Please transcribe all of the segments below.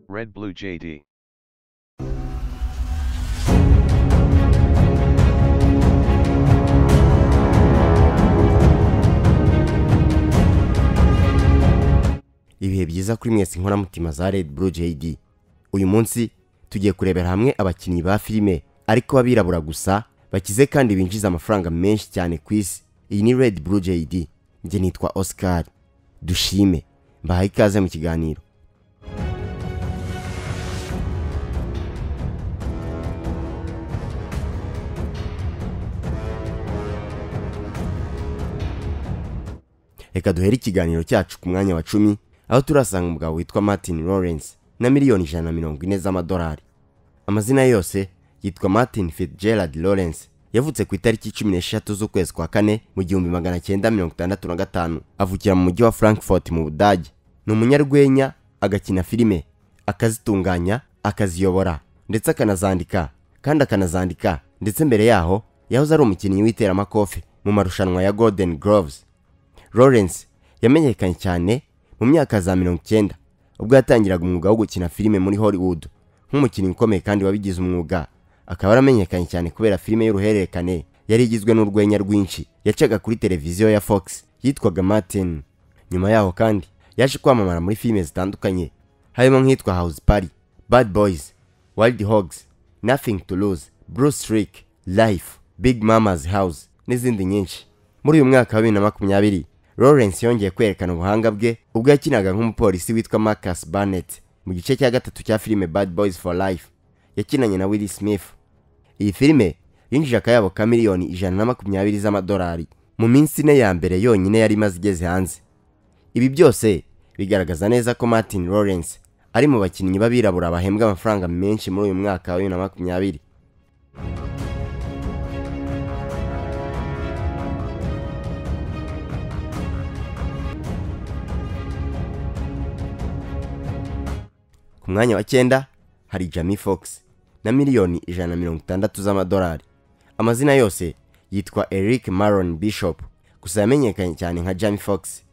Red Blue JD. ibihe byiza kuri mwese inkoramutima za red blue JD uyu munsi tugiye kurebera hamwe abakinnyi ba filime ariko b'abirabura gusa bakize kandi binjiza amafaranga menshi cyane ku isi iyi ni red blue JD njye nitwa Oscar dushime mbahaye ikaze mu kiganiro reka duhere ikiganiro cyacu ku mwanya wa cumi aho turasanga umugabo witwa martin lawrence na miliyoni ijana na mirongo ine z'amadolari amazina ye yose yitwa martin fitzgerald lawrence yavutse ku itariki cumi n'eshatu z'ukwezi kwa kane mu gihumbi magana cyenda mirongo itandatu na gatanu avukira mu mujyi wa frankfurt mu budage ni umunyarwenya agakina filime akazitunganya akaziyobora ndetse akanazandika kandi akanazandika ndetse mbere yaho yahoze ari umukinnyi w'iteramakofe mu marushanwa ya golden groves lawrence yamenyekanye cyane mu myaka za mirongo icyenda ubwo yatangiraga umwuga wo gukina filime muri hollywood nk'umukinnyi ukomeye kandi wabigize umwuga akaba yaramenyekanye cyane kubera filime y'uruhererekane yari igizwe n'urwenya rwinshi yacaga kuri televiziyo ya fox yitwaga martin nyuma yaho kandi yaje kwamamara muri filime zitandukanye harimo nk'iyitwa house party bad boys wild hogs nothing to lose bruce rick life big mama's house n'izindi nyinshi muri uyu mwaka wa bibiri na makumyabiri lawrence yongeye kwerekana ubuhanga bwe ubwo yakinaga nk'umupolisi witwa marcus barnett mu gice cya gatatu cya filime bad boys for life yakinanye na willy smith iyi filime yinjije akayabo ka miliyoni ijana na makumyabiri z'amadolari mu minsi ine ya mbere yonyine yari imaze igeze hanze ibi byose bigaragaza neza ko martin lawrence ari mu bakinnyi b'abirabura bahembwa amafaranga menshi muri uyu mwaka wa bibiri na makumyabiri ku mwanya wa cyenda hari jamie fox na miliyoni ijana na mirongo itandatu z'amadolari amazina yose yitwa eric maron bishop gusa yamenyekanye cyane nka jamie fox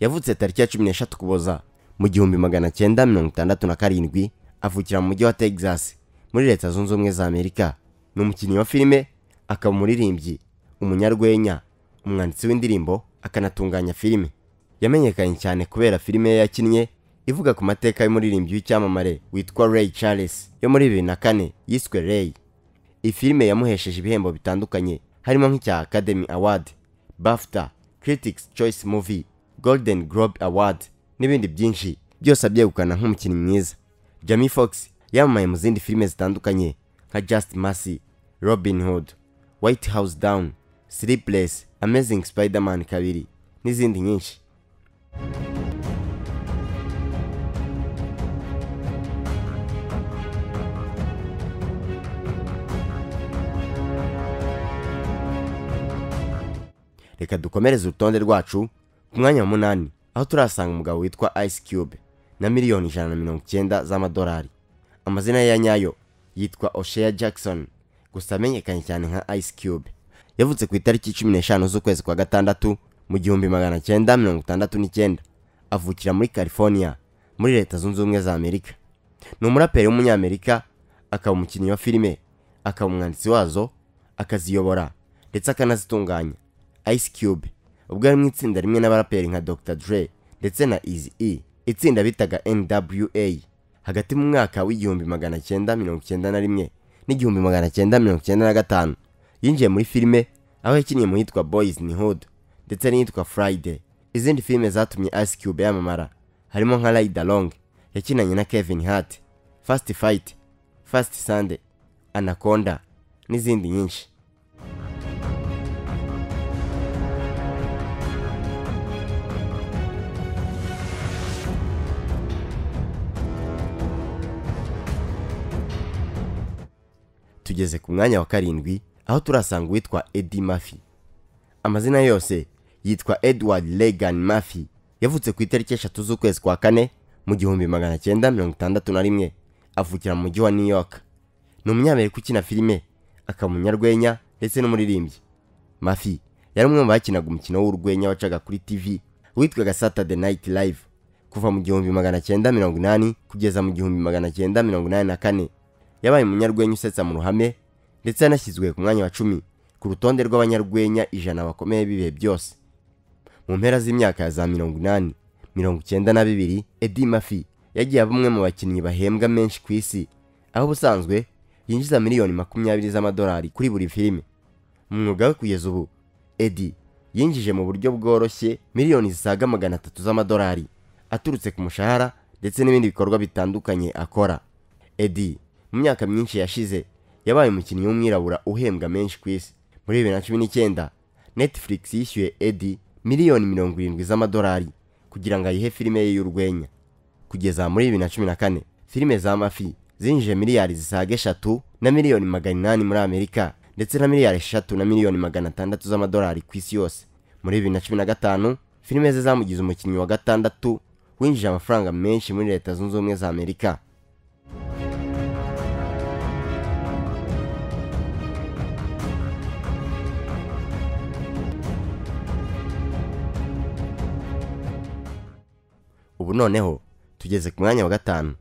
yavutse tariki ya cumi n'eshatu kuboza mu gihumbi magana cyenda mirongo itandatu na karindwi avukira mu mujyi wa texas muri leta zunze ubumwe za amerika ni umukinnyi wa filime akaba umuririmbyi umunyarwenya umwanditsi w'indirimbo akanatunganya filime yamenyekanye cyane kubera filime ye yakinnye ivuga ku mateka y'umuririmbyi w'icyamamare witwa Ray Charles yo muri bibiri na kane yiswe Ray iyi filime yamuhesheje ibihembo bitandukanye harimo nk'icya Academy Award BAFTA Critics Choice Movie Golden Globe Award n'ibindi byinshi byose abyegukana nk'umukinnyi mwiza Jamie Foxx yamamaye mu zindi filime zitandukanye nka Just Mercy Robin Hood White House Down Sleepless Amazing Spider-Man kabiri n'izindi nyinshi reka dukomereze urutonde rwacu ku mwanya wa munani aho turasanga umugabo witwa ice cube na miliyoni ijana na mirongo icyenda z'amadolari amazina ye ya nyayo yitwa oshea jackson gusa amenyekanye cyane nka ice cube yavutse ku itariki cumi n'eshanu z'ukwezi kwa gatandatu mu gihumbi magana cyenda mirongo itandatu n'icyenda avukira muri california muri leta zunze ubumwe za amerika ni umuraperi w'umunyamerika akaba umukinnyi wa filime akaba umwanditsi wazo akaziyobora ndetse akanazitunganya ice cube ubwo ari mu itsinda rimwe n'abaraperi nka dr dre ndetse na easy e itsinda bitaga nwa hagati mu mwaka w'igihumbi magana cyenda mirongo cyenda na rimwe n'igihumbi magana cyenda mirongo cyenda na gatanu yinjiye muri filime aho yakiniye mu yitwa boys ni hood ndetse n'iyitwa friday izindi filime zatumye ice cube yamamara harimo nka ride along yakinanye na kevin hart fast fight fast sunday anaconda n'izindi nyinshi tugeze ku mwanya wa karindwi aho turasanga uwitwa Eddie Murphy amazina yose yitwa Edward Legan Murphy yavutse ku itariki eshatu z'ukwezi kwa kane mu gihumbi magana cyenda mirongo itandatu na rimwe avukira mu mujyi wa New York ni umunyamerika ukina filime akaba umunyarwenya ndetse n'umuririmbyi Murphy yari umwe mu bakinaga umukino w'urwenya wacaga kuri TV witwaga Saturday Night Live kuva mu gihumbi magana cyenda mirongo inani kugeza mu gihumbi magana cyenda mirongo inani na kane yabaye umunyarwenya usetsa mu ruhame ndetse yanashyizwe ku mwanya wa cumi ku rutonde rw'abanyarwenya ijana bakomeye b'ibihe byose mu mpera z'imyaka ya za mirongo inani mirongo icyenda na bibiri edi mafi yagiye aba umwe mu bakinnyi bahembwa menshi ku isi aho ubusanzwe yinjiza miliyoni makumyabiri z'amadolari kuri buri filime mu mwuga we kugeza ubu edi yinjije mu buryo bworoshye miliyoni zisaga magana atatu z'amadolari aturutse ku mushahara ndetse n'ibindi bikorwa bitandukanye akora edi mu myaka myinshi yashize yabaye umukinnyi w'umwirabura uhembwa menshi ku isi muri bibiri na cumi n'icyenda netflix yishyuye edi miliyoni mirongo irindwi z'amadolari kugira ngo ayihe filime ye y'urwenya kugeza muri bibiri na cumi na kane filime za mafi zinjije miliyari zisaga eshatu na miliyoni magana inani muri amerika ndetse na miliyari eshatu na miliyoni magana atandatu z'amadolari ku isi yose muri bibiri na cumi na gatanu filime ze zamugize umukinnyi wa gatandatu winjije amafaranga menshi muri leta zunze ubumwe za amerika ubu noneho tugeze ku mwanya wa gatanu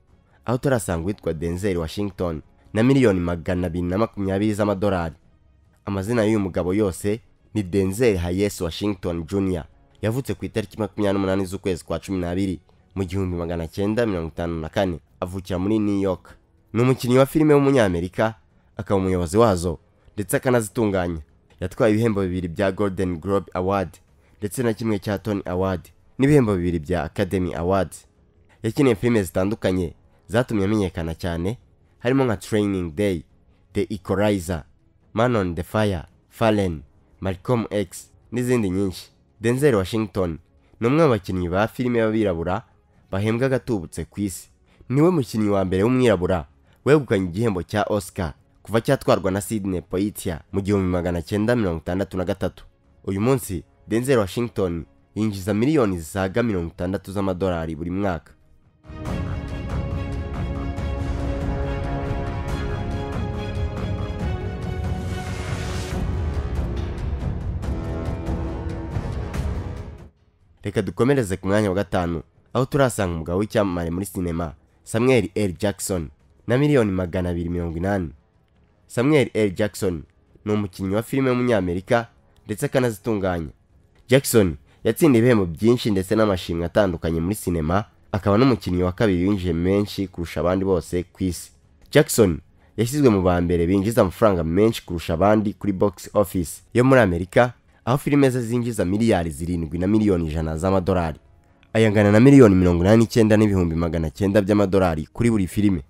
aho turasanga uwitwa denzel washington na miliyoni magana abiri na makumyabiri z'amadolari amazina y'uyu mugabo yose ni denzel hayes washington jr yavutse ku itariki makumyabiri n'umunani z'ukwezi kwa cumi n'abiri mu gihumbi magana cyenda mirongo itanu na kane avukira muri new york ni umukinnyi wa filime w'umunyamerika akaba umuyobozi wazo ndetse akanazitunganya yatwaye ibihembo bibiri bya golden globe award ndetse na kimwe cya tony award n'ibihembo bibiri bya academy awards yakiniye filime zitandukanye zatumye amenyekana cyane harimo nka training day the equalizer man on the fire fallen malcolm x n'izindi nyinshi denzel washington ni umwe mu bakinnyi ba filime b'abirabura bahembwa agatubutse ku isi niwe mukinnyi wa mbere w'umwirabura wegukanye igihembo cya oscar kuva cyatwarwa na sydney poitia mu gihumbi magana cyenda mirongo itandatu na gatatu uyu munsi denzel washington yinjiza miliyoni zisaga mirongo itandatu z'amadolari buri mwaka reka dukomereze ku mwanya wa gatanu aho turasanga umugabo w'icyamamare muri sinema samuel l jackson na miliyoni magana abiri mirongo inani samuel l jackson ni umukinnyi wa filime w'umunyamerika ndetse akanazitunganya jackson yatsindiye ibihembo byinshi ndetse n'amashimwe atandukanye muri sinema akaba n'umukinnyi wa kabiri winjiye menshi kurusha abandi bose ku isi jackson yashyizwe mu ba mbere binjiza amafaranga menshi kurusha abandi kuri box office yo muri amerika aho filime ze zinjiza miliyari zirindwi na miliyoni ijana z'amadolari ayangana na miliyoni mirongo inani n'icyenda n'ibihumbi magana cyenda by'amadolari kuri buri filime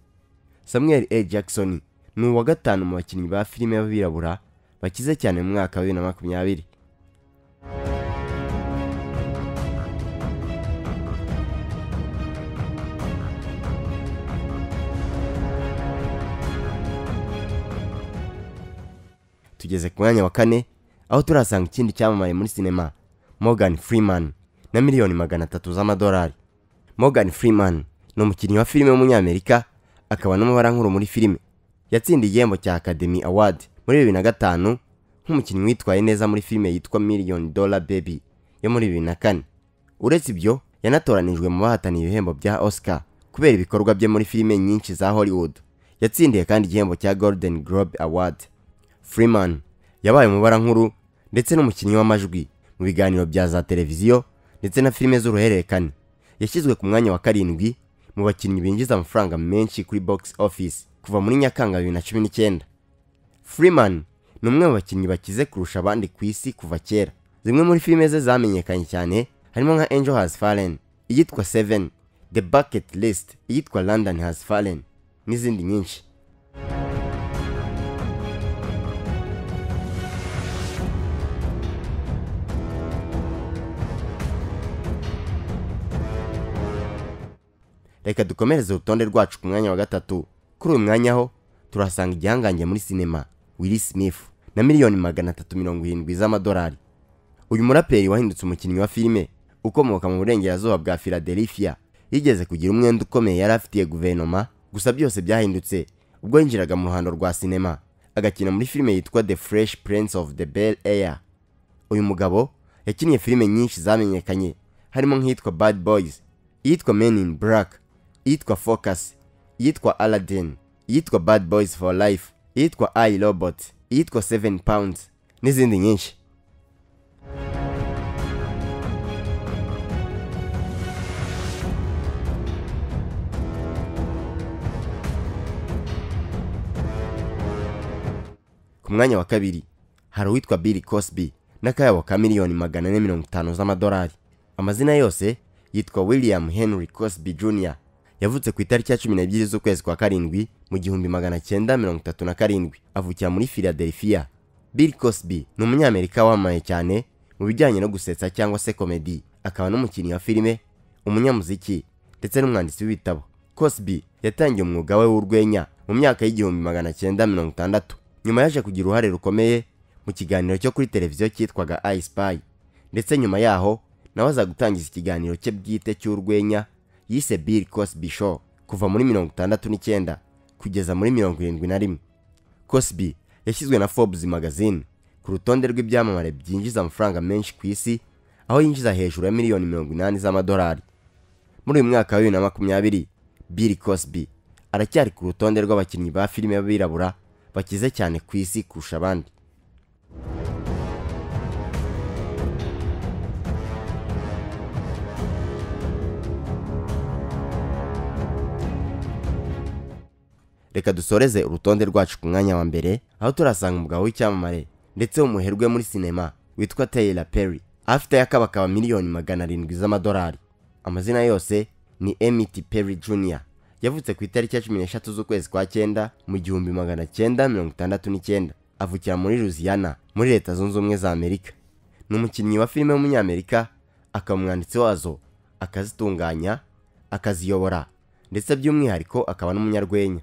samuel a jackson ni uwa gatanu mu bakinnyi ba filime b'abirabura bakize cyane mu mwaka wa bibiri na makumyabiri tugeze ku mwanya wa kane aho turasanga ikindi cyamamaye muri sinema morgan freeman na miliyoni magana atatu z'amadolari morgan freeman ni umukinnyi wa filime w'umunyamerika akaba n'umubarankuru muri filime yatsindiye igihembo cya academy award muri bibiri na gatanu nk'umukinnyi witwaye neza muri filime yitwa million dollar baby yo muri bibiri na kane uretse ibyo yanatoranijwe mu bahataniye ibihembo bya oscar kubera ibikorwa bye muri filime nyinshi za hollywood yatsindiye kandi igihembo cya golden globe award freeman yabaye umubarankuru ndetse n'umukinnyi w'amajwi mu biganiro bya za televiziyo ndetse na filime z'uruhererekane yashyizwe ku mwanya wa karindwi mu bakinnyi binjiza amafaranga menshi kuri box office kuva muri nyakanga bibiri na cumi n'icyenda freeman ni umwe mu bakinnyi bakize kurusha abandi ku isi kuva kera zimwe muri filime ze zamenyekanye cyane harimo nka angel has fallen iyitwa seven the bucket list iyitwa london has fallen n'izindi nyinshi reka dukomereze urutonde rwacu ku mwanya wa gatatu kuri uyu mwanya ho turasanga igihangange muri sinema willi smith na miliyoni magana atatu mirongo irindwi z'amadolari uyu muraperi wahindutse umukinnyi wa filime ukomoka mu burengerazuba bwa philadelphia yigeze kugira umwenda ukomeye yari afitiye guverinoma gusa byose byahindutse ubwo yinjiraga mu ruhando rwa sinema agakina muri filime yitwa the fresh prince of the bel air uyu mugabo yakinnye filime nyinshi zamenyekanye harimo nk'iyitwa bad boys iyitwa men in black iyitwa focus iyitwa aladdin iyitwa bad boys for life iyitwa i robot iyitwa 7 pounds n'izindi nyinshi ku mwanya wa kabiri hari uwitwa Bill Cosby n'akayabo ka miliyoni magana ane mirongo itanu z'amadolari amazina yose yitwa William Henry Cosby Jr yavutse ku itariki ya cumi n'ebyiri z'ukwezi kwa karindwi mu gihumbi magana cyenda mirongo itatu na karindwi avukira muri Philadelphia Bill Cosby ni umunyamerika wamamaye cyane mu bijyanye no gusetsa cyangwa se komedi akaba n'umukinnyi wa filime umunyamuziki ndetse n'umwanditsi w'ibitabo Cosby yatangiye umwuga we w'urwenya mu myaka y'igihumbi magana cyenda mirongo itandatu nyuma yaje kugira uruhare rukomeye mu kiganiro cyo kuri televiziyo cyitwaga I Spy ndetse nyuma yaho nawe aza gutangiza ikiganiro cye bwite cy'urwenya yise Bill Cosby Show kuva muri mirongo itandatu n'icyenda kugeza muri mirongo irindwi na rimwe Cosby yashyizwe na Forbes magazine ku rutonde rw'ibyamamare byinjiza amafaranga menshi ku isi aho yinjiza hejuru ya miliyoni mirongo inani z'amadolari muri uyu mwaka wa bibiri na makumyabiri Bill Cosby aracyari ku rutonde rw'abakinnyi ba filime b'abirabura bakize cyane ku isi kurusha abandi reka dusoreze urutonde rwacu ku mwanya wa mbere aho turasanga umugabo w'icyamamare ndetse w'umuherwe muri sinema witwa Tyler Perry afite yakabakaba miliyoni magana arindwi z'amadolari amazina yose ni Emmett Perry Jr yavutse ku itariki ya cumi n'eshatu z'ukwezi kwa cyenda mu gihumbi magana cyenda mirongo itandatu n'icyenda avukira muri Louisiana muri leta zunze ubumwe za Amerika ni umukinnyi wa filime w'umunyamerika akaba umwanditsi wazo akazitunganya akaziyobora ndetse by'umwihariko akaba n'umunyarwenya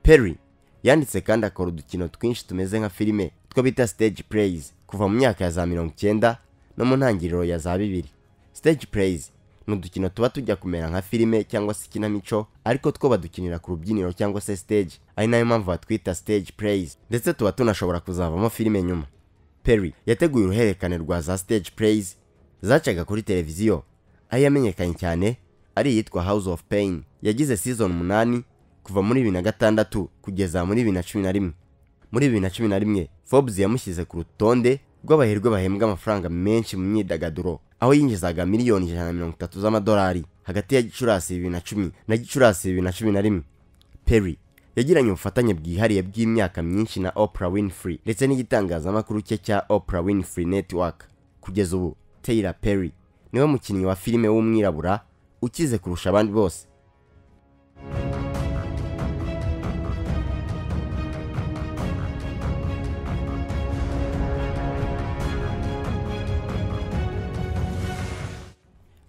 Perry yanditse kandi akora udukino twinshi tumeze nka filime two bita stage plays kuva mu myaka ya za mirongo icyenda no mu ntangiriro ya za bibiri stage plays ni udukino tuba tujya kumera nka filime cyangwa se ikinamico ariko two badukinira ku rubyiniro cyangwa se stage ari nayo mpamvu batwita stage plays ndetse tuba tunashobora kuzavamo filime nyuma Perry yateguye uruhererekane rwa za stage plays zacaga kuri televiziyo aho yamenyekanye cyane ari iyitwa House of Pain yagize season umunani kuva muri bibiri na gatandatu kugeza muri bibiri na cumi na rimwe muri bibiri na cumi na rimwe Forbes yamushyize ku rutonde rw'abaherwe bahembwa amafaranga menshi mu myidagaduro aho yinjizaga miliyoni ijana na mirongo itatu z'amadolari hagati ya gicurasi bibiri na cumi na gicurasi bibiri na cumi na rimwe Perry yagiranye ubufatanye bwihariye bw'imyaka myinshi na Oprah Winfrey ndetse n'igitangazamakuru cye cya Oprah Winfrey Network kugeza ubu Tyler Perry niwe mukinnyi wa filime w'umwirabura ukize kurusha abandi bose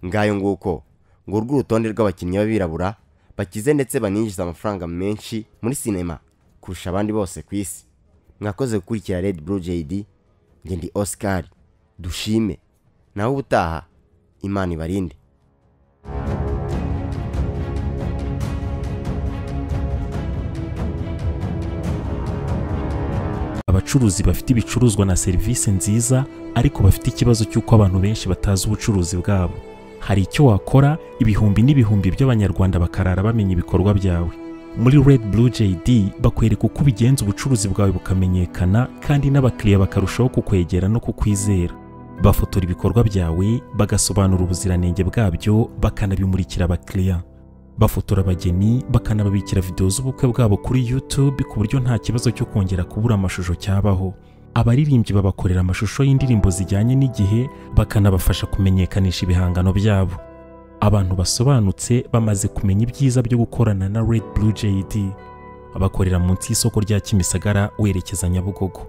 ngayo nguko ngurwo urutonde rw'abakinnyi b'abirabura bakize ndetse baninjiza amafaranga menshi muri sinema kurusha abandi bose ku isi mwakoze gukurikira red blue jd njye ndi oscar dushime nawe ubutaha imana ibarinde abacuruzi bafite ibicuruzwa na serivisi nziza ariko bafite ikibazo cy'uko abantu benshi batazi ubucuruzi bwabo hari icyo wakora ibihumbi n'ibihumbi by'abanyarwanda bakarara bamenya ibikorwa byawe muri red blue jd bakwereka uko ubigenza ubucuruzi bwawe bukamenyekana kandi n'abakiriya bakarushaho kukwegera no kukwizera bafotora ibikorwa byawe bagasobanura ubuziranenge bwabyo bakanabimurikira abakiriya bafotora abageni bakanababikira videwo z'ubukwe bwabo kuri youtube ku buryo nta kibazo cyo kongera kubura amashusho cyabaho abaririmbyi babakorera amashusho y'indirimbo zijyanye n'igihe bakanabafasha kumenyekanisha ibihangano byabo abantu basobanutse bamaze kumenya ibyiza byo gukorana na red blue jd bakorera munsi y'isoko rya kimisagara werekeza nyabugogo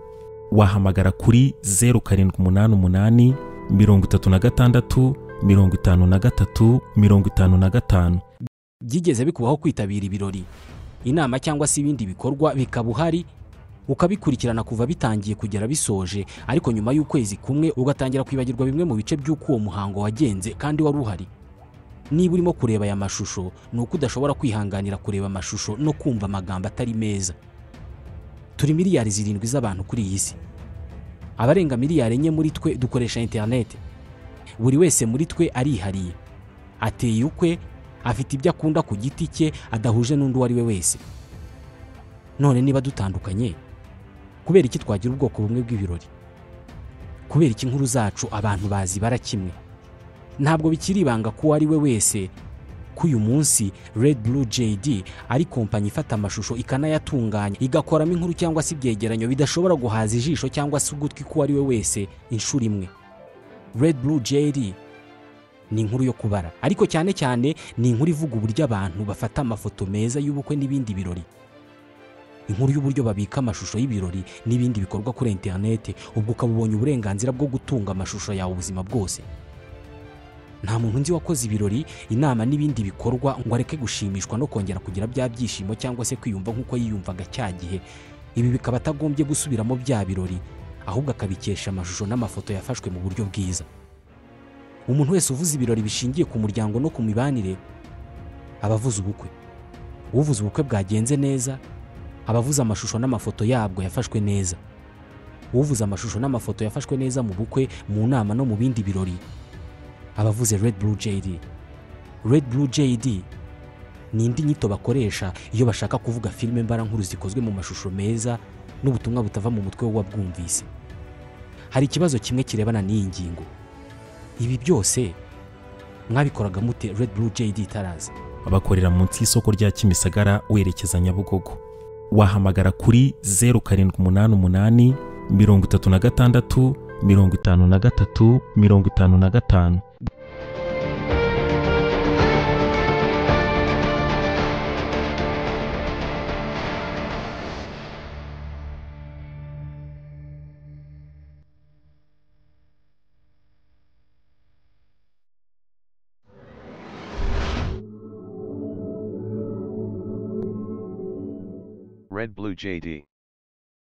wahamagara kuri zeru karindwi umunani umunani mirongo itatu na gatandatu mirongo itanu na gatatu mirongo itanu na gatanu byigeze bikubaho kwitabira ibirori inama cyangwa se ibindi bikorwa bikaba uhari ukabikurikirana kuva bitangiye kugera bisoje ariko nyuma y'ukwezi kumwe ugatangira kwibagirwa bimwe mu bice by'uko uwo muhango wagenze kandi wari uhari niba urimo kureba aya mashusho ni uko udashobora kwihanganira kureba amashusho no kumva amagambo atari meza turi miliyari zirindwi z'abantu kuri iyi si abarenga miliyari enye muri twe dukoresha interineti buri wese muri twe arihariye ateye ukwe afite ibyo akunda ku giti cye adahuje n'undi uwo ari we wese none niba dutandukanye kubera iki twagira ubwoko bumwe bw'ibirori kubera iki inkuru zacu abantu bazibara kimwe ntabwo bikiri ibanga ko uwo ari we wese ko uyu munsi Red Blue JD ari kompanyi ifata amashusho ikanayatunganya igakoramo inkuru cyangwa se ibyegeranyo bidashobora guhaza ijisho cyangwa se ugutwi k'uwo ari we wese inshuro imwe Red Blue JD ni inkuru yo kubara ariko cyane cyane ni inkuru ivuga uburyo abantu bafata amafoto meza y'ubukwe n'ibindi birori inkuru y'uburyo babika amashusho y'ibirori n'ibindi bikorwa kuri interineti ubwo ukaba ubonye uburenganzira bwo gutunga amashusho yawe ubuzima bwose nta muntu undi wakoze ibirori inama n'ibindi bikorwa ngo areke gushimishwa no kongera kugira bya byishimo cyangwa se kwiyumva nk'uko yiyumvaga cya gihe ibi bikaba atagombye gusubiramo bya birori ahubwo akabikesha amashusho n'amafoto yafashwe mu buryo bwiza umuntu wese uvuze ibirori bishingiye ku muryango no ku mibanire aba avuze ubukwe uvuze ubukwe bwagenze neza aba avuze amashusho n'amafoto yabwo yafashwe neza uvuze amashusho n'amafoto yafashwe neza mu bukwe mu nama no mu bindi birori abavuze Red Blue JD Red Blue JD ni indi nyito bakoresha iyo bashaka kuvuga filime mbarankuru zikozwe mu mashusho meza n'ubutumwa butava mu mutwe w'uwabwumvise hari ikibazo kimwe kirebana n'iyi ngingo ibi byose mwabikoraga mute Red Blue JD itaraza abakorera munsi y'isoko rya kimisagara werekeza nyabugogo wahamagara kuri zeru karindwi umunani umunani mirongo itatu na gatandatu mirongo itanu na gatatu mirongo itanu na gatanu Red Blue JD.